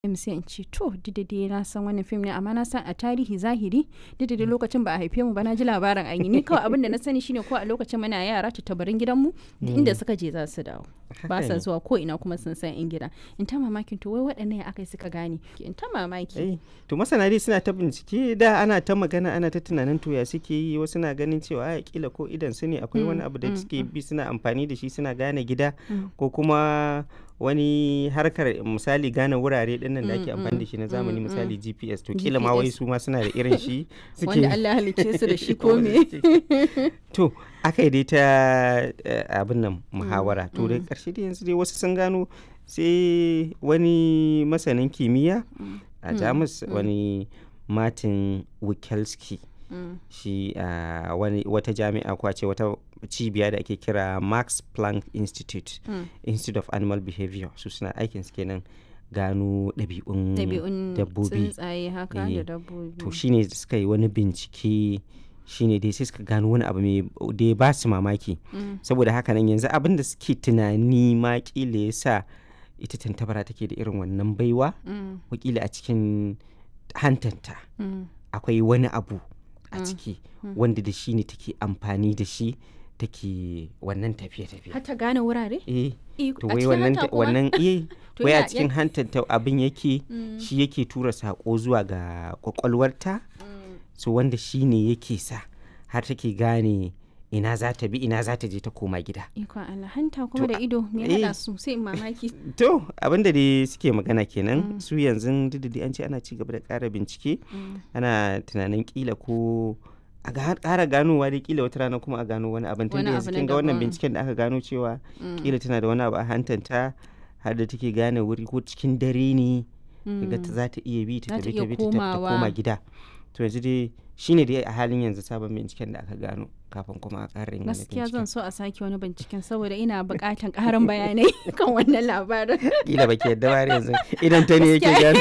fim sai in ce to duk da dai na san wannan fim ne amma na san a tarihi zahiri duk da dai lokacin ba a haife mu ba na ji labarin an yi ni kawai abin da na sani shine ko a lokacin muna yara tattabarin gidanmu duk inda suka je za su dawo ba sa zuwa ko ina kuma sun san in gida in ta mamakin to wai waɗannan ya aka suka gane in ta mamaki Eh, to masana dai suna ta bincike da ana ta magana ana ta tunanin to ya suke yi wasu na ganin cewa a kila ko idan su ne akwai wani abu da suke bi suna amfani da shi suna gane gida ko kuma wani harkar misali gane wurare din nan da ake amfani da shi na zamani misali GPS to kila ma wai GPS. su ma suna da irin shi suke wanda Allah halicce su da shi ko me to aka yi dai ta eh, abin nan muhawara to da karshe dai yanzu dai wasu sun gano sai wani masanin kimiyya a jamus wani martin wikelski Mm. shi a wani wata jami'a ko a ce wata cibiya da ake kira max planck institute Mm. institute of animal behavior su suna aikin su kenan gano ɗabi'un ɗabi'un dabbobi tsuntsaye haka Eh, da dabbobi to shine suka yi wani bincike shine dai sai suka gano wani abu mai da ya ba su mamaki Mm. saboda haka nan yanzu abin da suke tunani ma kila ya sa ita tantabara take da irin wannan baiwa Mm. wakila a cikin hantanta Mm. akwai wani abu a ciki wanda da shi ne take amfani da shi take wannan tafiye-tafiye har ta gane wurare eh Eh, to a wai cikin wannan hanta kuma? wannan eh To wai a ya- cikin hantanta abin yake Mm. shi yake tura sako zuwa ga kwakwalwarta Mm. so wanda shi ne yake sa har take gane ina za ta bi ina za ta je ta koma gida Ikon Allah hanta kuma To, da ido me eh. haɗa su sai in mamaki. to abinda dai suke magana kenan su yanzu duk da dai an ce ana ci gaba da ƙara bincike Mm. ana tunanin kila ko a ga- ƙara ganowa dai kila wata rana kuma a gano wani abin tun Wani da abu yanzu na kin ga wannan daban. binciken da aka gano cewa Mm. kila tana da wani abu a hantanta har da take gane wuri ko cikin dare ne daga ta za ta iya bi ta Za ta tafi iya ta bi ta tafi ta komawa. koma gida to yanzu dai shine dai a halin yanzu sabon binciken da aka gano kafin kuma a ƙara yin wani Gaskiya binciken zan so a sake wani binciken saboda ina buƙatan ƙarin bayanai kan wannan labarin. kila baki yadda ba har yanzu idan ta ne yake gano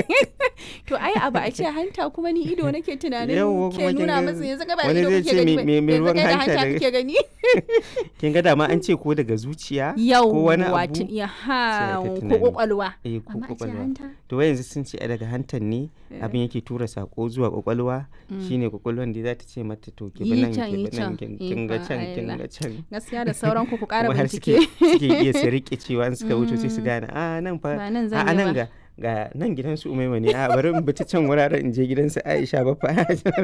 To ai abu a ce hanta kuma ni ido nake tunanin Yawwa, ke kuma kin nuna ga masa yanzu ka ba wani ido zai kake ce gani me- ba me- me yanzu ruwan kai da hanta hanta daga- kake gani. kin ga dama an ce ko daga zuciya Yau ko wani wato abu ya sai ha ta ko tunani. kwakwalwa. eh ko Amma a ce kwakwalwa hanta. to wai yanzu sun ce a daga hantan ne abin yake tura sako zuwa kwakwalwa shine kwakwalwan da za ta ce mata to ki bi Yi nan can, ki yi bi nan can. kin kin ga Ikon can kin Allah. ga can Gaskiya da sauran ku ku ƙara kuma har bincike. suke suke iya su rike cewa in suka wuce sai su gane a nan fa Ba nan a zan a yi nan ba." ga ga nan gidan su umaima ne a bari in bi ta can wuraren in je gidan su Aisha ba fa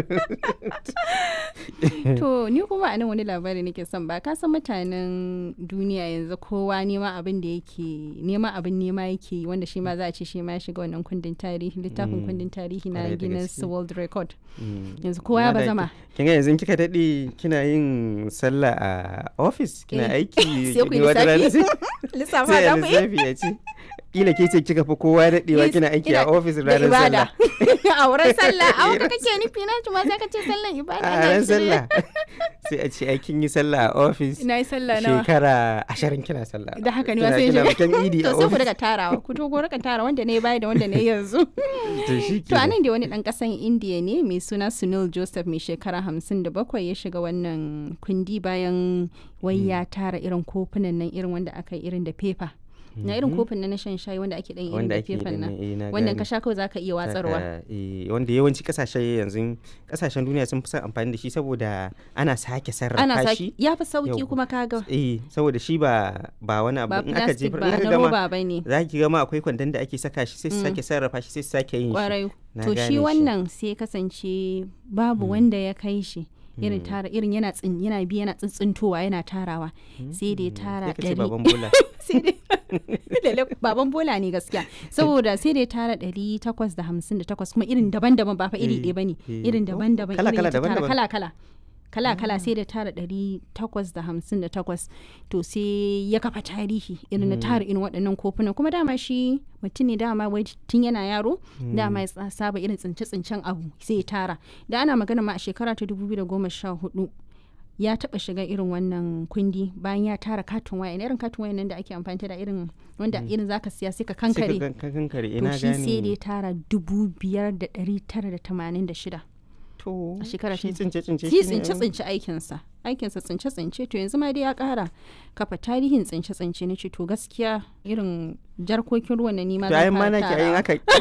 To ni kuma a nan wani labari nake son ba ka san mutanen duniya yanzu kowa nema abin da yake nema abin nema yake yi, wanda shi ma za a ce shi ma ya shiga wannan kundin tarihi littafin kundin tarihi na Kwarai da Guinness gaske. World Record Mm. yanzu kowa ya Amma da bazama ki- kin ga yanzu kika dade kina yin sallah a office kina Eh, aiki sai ku yi ni wata rana lissafi. sai- lissafa sai da a ku yi lissafi ya ce kila ke ce kika fi kowa daɗewa Yes, kina aiki a ina- ofis da ranar ibada sallah a wurin sallah a wurin kake nufi na ma sai ka ce sallan ibada a na ran shirye. sallah sai a ce aikin yi sallah a ofis na yi sallah nawa shekara ashirin kina sallah a da haka ne Kina- wasu kina yin bikin idi to a sai ku ofis daga tarawa ku to ku rika tara wanda ne baya da wanda ne yanzu to shi To a nan da wani ɗan ƙasan Indiya ne mai suna Sunil Joseph mai shekara hamsin da bakwai ya shiga wannan kundi bayan wai ya tara irin kofunan nan irin wanda aka yi irin da fefa. Na irin kofin nan na shan shayi wanda ake ɗan irin wanda da ake yi fefan din nan. nan, eh, na Wannan gane. ka sha kawai za ka iya watsarwa. Saka, eh, wanda yawanci kasashe yanzu kasashen duniya sun fi son amfani da shi saboda ana sake sarrafa Ana shi saki ya fi sauki Yau. kuma kaga eh saboda shi ba ba wani abu ba in aka plastic jefar ba in aka na gama roba ba ne. za ki gama akwai kwandon da ake saka shi sai su Mm. sake sarrafa shi sai su sake yin shi Kwarai. Na To gane shi shi. wannan sai kasance babu wanda ya kai shi. Irin tara irin yana tsin yana bi yana tsintsintowa yana tarawa sai dai tara sai ka ce ɗari baban bola sai dai lalle baban bola ne gaskiya saboda sai dai tara ɗari takwas da hamsin da takwas kuma irin daban-daban ba fa iri Eh, ɗaya ba ne eh. irin Oh, daban-daban kala- irin kala, ya tara daban-daban. kala-kala kala-kala sai da tara ɗari takwas da hamsin da takwas to sai ya kafa tarihi irin na tara irin waɗannan kofunan kuma dama shi mutum ne dama wai tun yana yaro dama ya tsa- saba irin tsince-tsincen abu sai ya tara da ana magana ma a shekara ta dubu biyu da goma sha hudu ya taba shiga irin wannan kundi bayan ya tara katin waya irin katin waya nan da ake amfani da irin wanda irin zaka siya sai ka sai ka kankare gan- ka kankare to ina shi sai da gane ya tara dubu biyar da ɗari tara da tamanin da shida to A shekara shi ta- tsince tsince shi shine tsince abin- tsince aikinsa aikinsa tsince tsince to yanzu ma dai ya kara kafa tarihin tsince tsince na ce to gaskiya irin jarkokin ruwan na nima to zan ayin ma fara naki ayin tarawa. aka